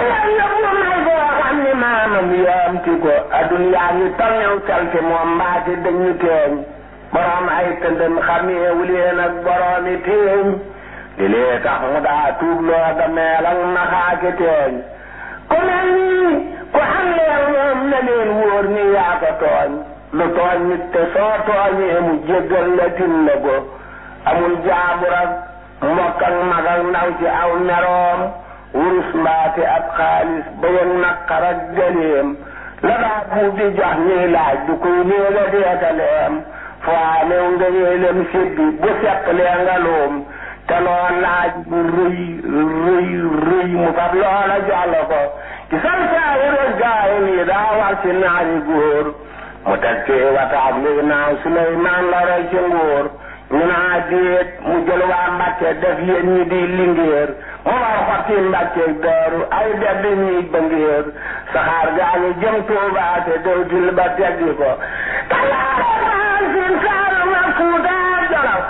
leen yóbbu may boo xam ni maamam yaamti ko addunyaa ngi tolnew salte moom mbaati dañu teeñ borom ay tëndëm xameewu leen ak boroomi teeñ li lee tax mu daa tuub loo da meel ak naxaake teeñ ku mel nii ku am leen moom na leen wóor ni yaa ko tooñ lu tooñ nit te soo tooñee mu jéggal la tin la ko amul jaabur ak mbokk ak mag ak ndaw ci aw meroom wurus mbaate ab xaalis ba yëg naqar ak gëleem la daa buub di jox ñuy laaj du koy néega deetaleem foo new nga yéelem sibbi bu seq lee nga luum te loo laaj bu rëy rëy rëy mu fab loola jox la ko ci san saawuros gaay nii daa war ci naari góor mu teg ci wataab li naaw Suleymaan la roy ci nguur ñu naa déet mu jël waa Mbàkke def yéen ñi di lingéer mu war xotti Mbàkke daaru ay dedd ñuy bëngéer saxaar gaa ngi jëm Tuubaa te dewtil ba teggi ko talaare maan sin saaru ma Fuuta Jolof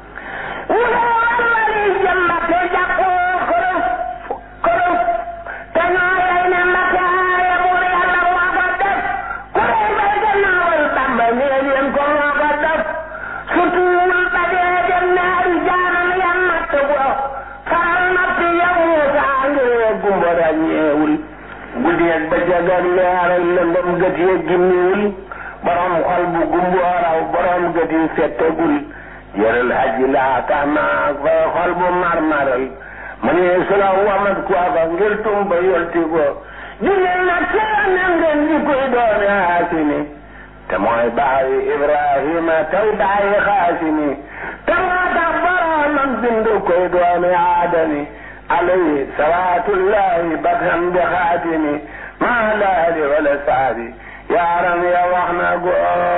mu ne war wali jëm Mbàkke jàppoo kërëf kërëf te ñoo lay ne Mbàkke aaye buur Yàlla moo ko def ku rey bay gannaawal Bàmba nee leen ko moo ko def surtout ba dee dem naari jaanam ya matt ko faral natt ya Muusa ngir gumba ràññeewul guddeeg bëccëg ak leer ak lëndëm gët ya gimmiwul borom xol bu gumboo raw borom gët yi settegul yëral aji laa tax naa fay xol bu marmaral ma ne su la wamat kooka ngir tumba yolti ko jullit nag seena ngeen di koy doone haasini te mooy baayi Ibrahima tey baayi xaasimi te moo tax boromam bind koy doone aadami alayhi salaatullahi batam bi xaatimi maa laali wala saabi yaaram ya wax na go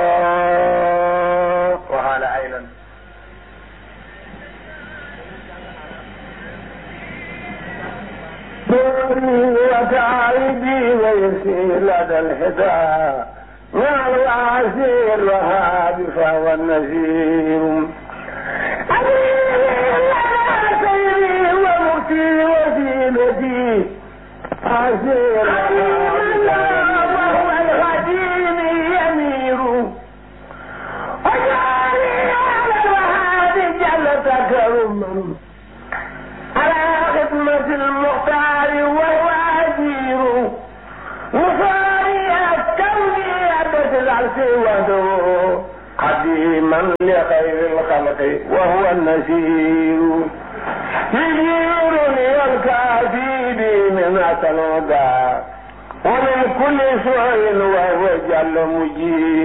waxaala aylan دوري وتعيدي ويسير لدى الحدى مع العسير وهاب فهو النذير سيري ومكتي وزينتي عسير وهو الغديم يمير وجعلي على الوهاب جل تكرما على خدمة المختار وهو أجير وصاري كوني أبد العرش وحده قديما لخير الخلق وهو النسير يجيرني الكافي بي من أسل ومن كل سوء وهو جل مجير